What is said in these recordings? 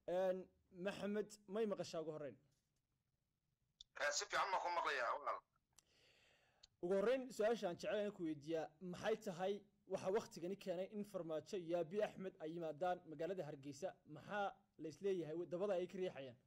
maxamed may maqashaa ugu horreyn si fiican baan ku maqlayaa walaal ugu horreyn su-aasha aan jecel inaan ku weydiiyaa maxay tahay waxaa waktigani keenay in farmaajo iyo abi axmed ay yimaadaan magaalada hargeysa maxaa la isleeyahay dabada ay ka riixayaan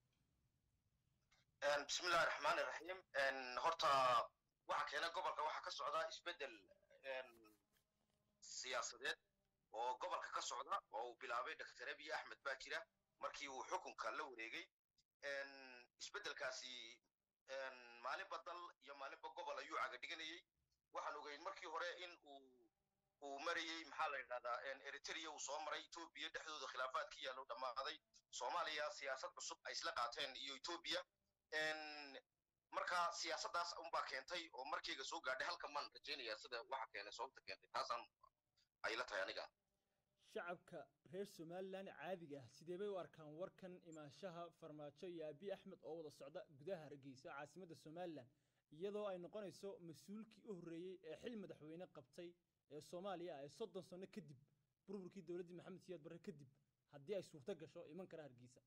bismillahi raxmaani raxiim horta waxa keenay gobolka waxaa ka socda isbeddel siyaasadeed oo gobolka ka socda oo uu bilaabay dr abiy axmed baa jira markii uu xukunka la wareegay isbeddelkaasi maalinba dal iyo maalinba gobol ayuu caga dhiganayey waxaan ogeyn markii hore in uu uu marayey maxaa la yidhahdaa eritrea uu soo maray etoobiya dhexdooda khilaafaad ka yaallo dhammaaday soomaaliya siyaasad cusub ay isla qaateen iyo etoobiya marka siyaasaddaas unbaa keentay oo markayga soo gaadhay halka maan rajaynaya sida waxa keenay sababta keentay taasaan ay la tahay aniga shacabka reer somalilan caadiga ah sidee bay u arkaan warkan imaanshaha farmaajo iyo abi axmed oo wada socda gudaha hargeysa caasimadda somalilan iyadoo ay noqonayso mas-uulkii u horreeyey ee xil madaxweyne qabtay ee soomaaliya ah ee soddon sano kadib burburkii dowladdii maxamed siyaad barre kadib haddii ay suurto gasho iman kara hargeysa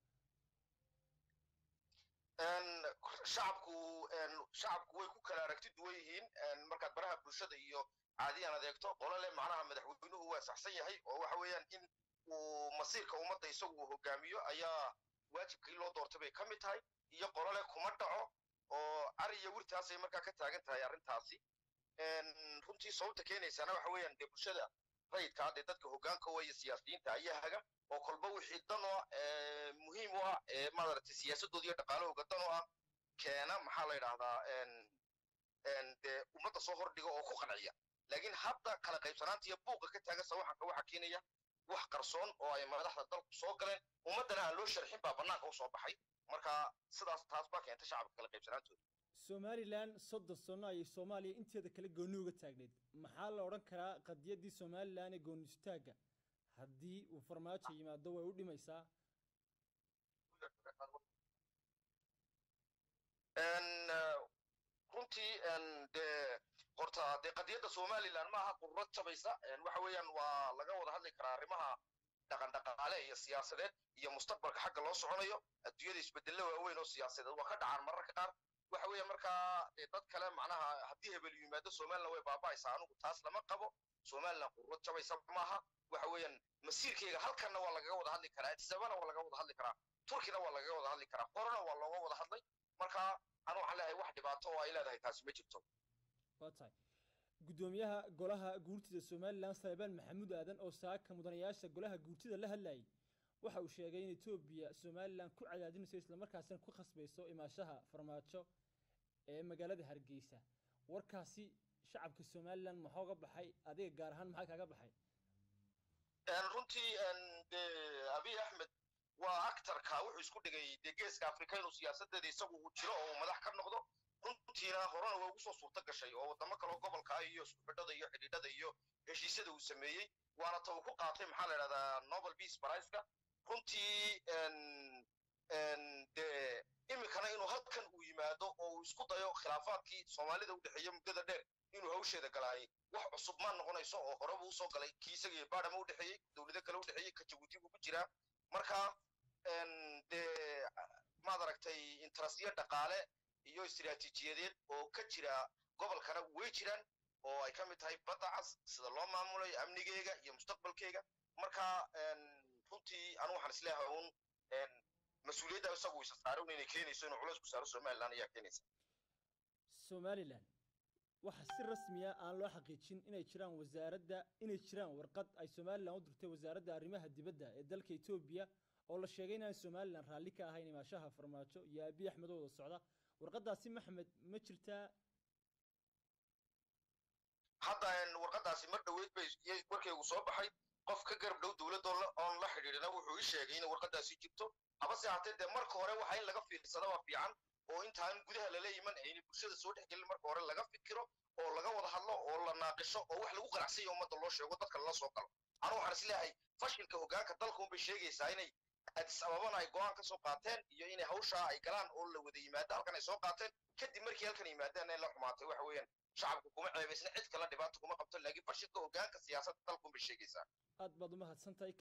shacabku shacabku way ku kala aragti duwan yihiin markaad baraha bulshada iyo caadiyan adeegto qolole macnaha madaxweynuhu waa saxsan yahay oo waxa weeyaan in uu masiirka ummadda isagu uu hogaamiyo ayaa waajibkii loo doortay bay ka mid tahay iyo qolole kuma dhaco oo ariya wirtaasay markaa ka taagan tahay arrintaasi runtii sababta keenaysana waxa weeyaan dee bulshada rayidkaa dee dadka hoggaanka wa iyo siyaasiyiinta ayaa haga oo kolba wixii dan oo muhiim u ah ee maaragtay siyaasadooda iyo dhaqaalahooga dan u ah keena maxaa la yidhahdaa dee ummadda soo hordhiga oo ku qanciya laakiin hadda kala qaybsanaanta iyo buuqa ka taagan sawaxanka waxaa keenaya wax qarsoon oo ay madaxda dalku soo galeen ummaddana aan loo sharxin baa bannaanka u soo baxay marka sidaas taas baa keentay shacabka kala qaybsanaantooda somalilan soddon sano ayay soomaaliya inteeda kale gooni uga taagneyd maxaa la odhan karaa qadiyaddii somalilan ee gooni istaagga haddii uu farmaajo yimaado way u dhimaysaa runtii dee horta dee qadiyadda somalilan ma aha qururad jabaysa waxa weeyaan waa laga wada hadli karaa arrimaha dhaqan dhaqaale iyo siyaasadeed iyo mustaqbalka xagga loo soconayo adduunyada isbedello waaweyn oo siyaasadeed waa ka dhacaan mararka qaar waxa weeya markaa dee dad kale macnaha haddii hebel yimaado somalilan way baaba'aysaa anigu taas lama qabo somalilan qururad jabaysa maaha waxa weeyaan masiirkeyga halkanna waa lagaga wada hadli karaa addisabana waa laga wada hadli karaa turkina waa lagaga wada hadli karaa horena waa looga wada hadlay marka anu waxaan leeyahay wax dhibaato oo ay leedahay taasi ma jirto waa tahay guddoomiyaha golaha guurtida somalilan saleebaan maxamuud aadan oo saaka mudanayaasha golaha guurtida la hadlayay waxa uu sheegay in etoobiya somalilan ku cadaadinayso islamarkaasina ku khasbayso imaashaha farmaajo ee magaalada hargeysa warkaasi shacabka somalilan maxaa uga baxay adiga gaar ahaan maxaa kaaga baxay runtii dee abiy axmed waa actarka wuxuu isku dhigay dee geeska afrika inuu siyaasadeeda isagu uu jiro oo uu madax ka noqdo runtiina horena way ugu soo suurto gashay oo waddamo kaloo gobolka ah iyo isku-xidhada iyo xidhiidhada iyo heshiisyada uu sameeyey waana ta uu ku qaatay maxaa la yidhahdaa nobel peace priceka runtii dee iminkana inuu halkan uu yimaado oo uu isku dayo khilaafaadkii soomaalida u dhexeeya muddada dheer inuu hawsheeda galaayay wax cusub ma noqonayso oo horeba usoo galay kii isaga iyo baadhama u dhexeeyey dowlado kale u dhexeeyey ka jabuuti buu ku jiraa marka dee maad aragtay interestyo dhaqaale iyo istiraatiijiyadeed oo ka jira gobolkana way jiraan oo ay ka mid tahay badda cas sida loo maamulayo amnigeyga iyo mustaqbalkeyga marka runtii anu waxaan isleeyahay uun mas-uuliyadda isagu isa saaran inay keenayso inuu culays ku saaro somalilan ayaa keenaysa somalilan waxa si rasmiya aan loo xaqiijin inay jiraan wasaaradda inay jiraan warqad ay somalilan u dirtay wasaaradda arrimaha dibadda ee dalka etoobiya oo la sheegay inaan somalilan raalli ka ahayn imaashaha farmaajo iyo abiy axmed oo wada socda warqadaasi maxmed ma jirtaa hadda warqadaasi mar dhoweyd bay warkaygu soo baxay qof ka garab dhow dowladda oon la xidhiidhina wuxuu ii sheegay in warqadaasi jirto habase haatee dee marka hore waxa in laga fiirsada waa fiican oo intaan gudaha lala iman ayna bulshada soo dhex gelin marka hore laga fikiro oo laga wada hadlo oo la naaqisho oo wax lagu qanacsanya ummadda loo sheego dadka lala soo galo anu waxaan isleeyahay fashilka hoggaanka dalka unbay sheegaysaa inay addis ababana ay go-aan ka soo qaateen iyo inay hawshaa ay galaan oo la wada yimaado halkan ay soo qaateen kadib markii halkan yimaadeen ay la xumaatay waxa weeyaan shacabku kuma ceebaysna cid kale dhibaato kuma qabto laakiin fashilka hoggaanka siyaasadda dalka unbay sheegaysaa aad baad umahadsantahay